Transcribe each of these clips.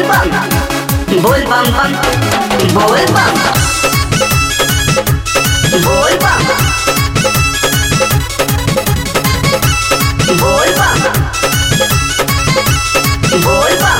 bam Bol bam bam Bol bam Bol bam Bol bam Bol bam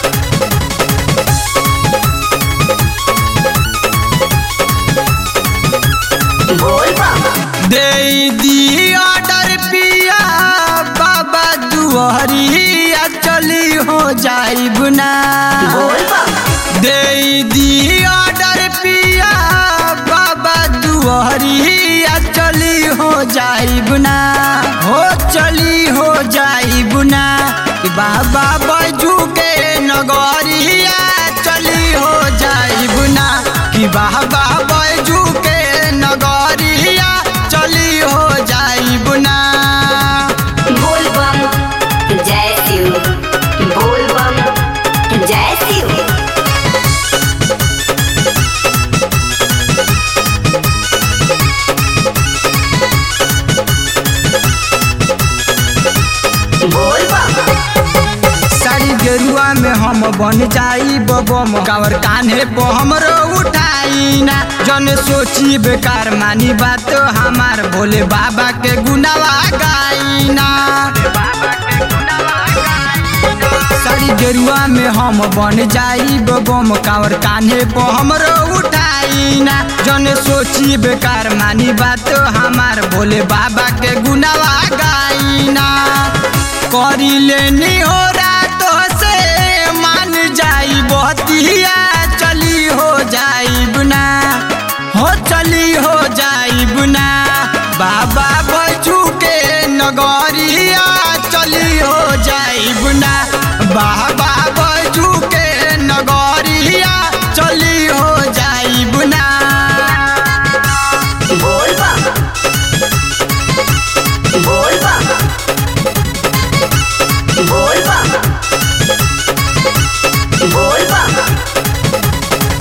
Bol bam दे दी order पिया बाबा दुआरिया चली हो जाइब ना Bol bam दे दी ऑर्डर पिया बाबा दुआरिया चली हो जाइब ना हो चली हो जाइब ना कि बाबा बैजू के नगरिया चली हो जाइब ना कि बाबा बैजू के नगरिया चली हो जाइब ना बोल बम जय शिव बोल बम जय शिव बोल बम साड़ी गेरुआ में हम बन जाई बबम कावर कान्हे पे हमरो उठाई ना जन सोची बेकार मानी बात हमार भोले बाबा के गुनावा गाई ना साड़ी गेरुआ में हम बन जाई बबम कावर कान्हे पे हमरो उठाई ना जन सोची बेकार मानी बात हमार भोले बाबा के गुनावा गाई ना करी लेनी हो रात से मान जाई बतिया चली हो जाई बुना हो चली हो जाई बुना बाबा बजू के नगरिया चली हो जाई बुना बाबा बजू के नगरिया चली हो जाई बुना बोल बम बोल बम बोल बम बोल बम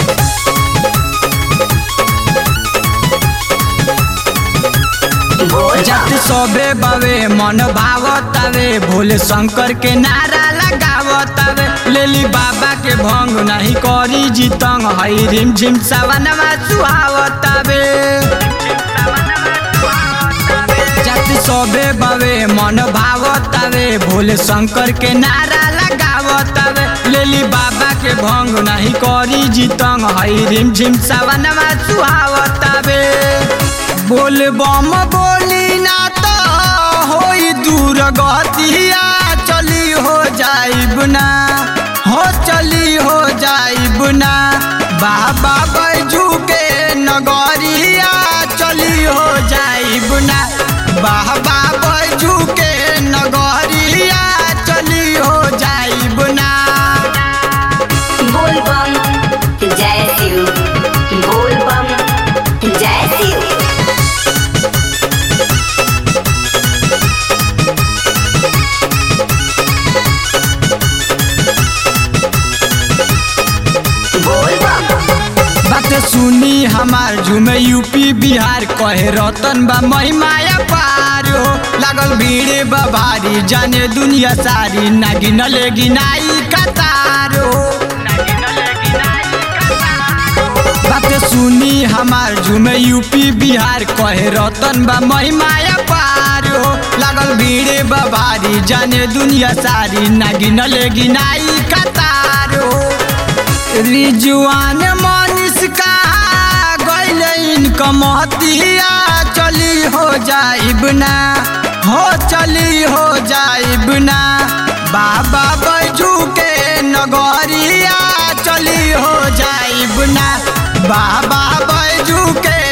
बोल जत सबे बवे मन भावतावे भोले शंकर के नारा लगावतावे लेली बाबा के भंग नहीं करी जीतंग हई रिम झिम सवनवा सुहावतावे जत सबे बवे मन भावतावे भोले शंकर के नारा लगावतावे लेली बाबा के भंग नहीं करी जीतंग हई रिम झिम सवनवा सुहावतावे बोल बम बोली ना तो होई दूर गतिया चली हो जाइब ना हो चली हो जाइब ना बाबा बैजू के नगरिया चली हो जाइब ना बाबा बैजू के नगरिया चली हो जाइब ना बोल बम जय शिव बोल बम जय शिव बोल बम बात सुनी हमार झूमे यूपी बिहार कहे रतन बा महिमाया पार हो लागल भीड़ बा भारी जाने दुनिया सारी ना गिनले गिनाई कतार हो बात सुनी हमार झूमे यूपी बिहार कहे रतन बा महिमाया पार हो लागल भीड़ बा भारी जाने दुनिया सारी ना गिनले गिनाई कतार हो रिजुआन मनीष का गैल इनकम हतिया चली हो जाइब ना हो चली हो जाइब ना बाबा बैजू के नगरिया चली हो जाइब ना बाबा बैजू के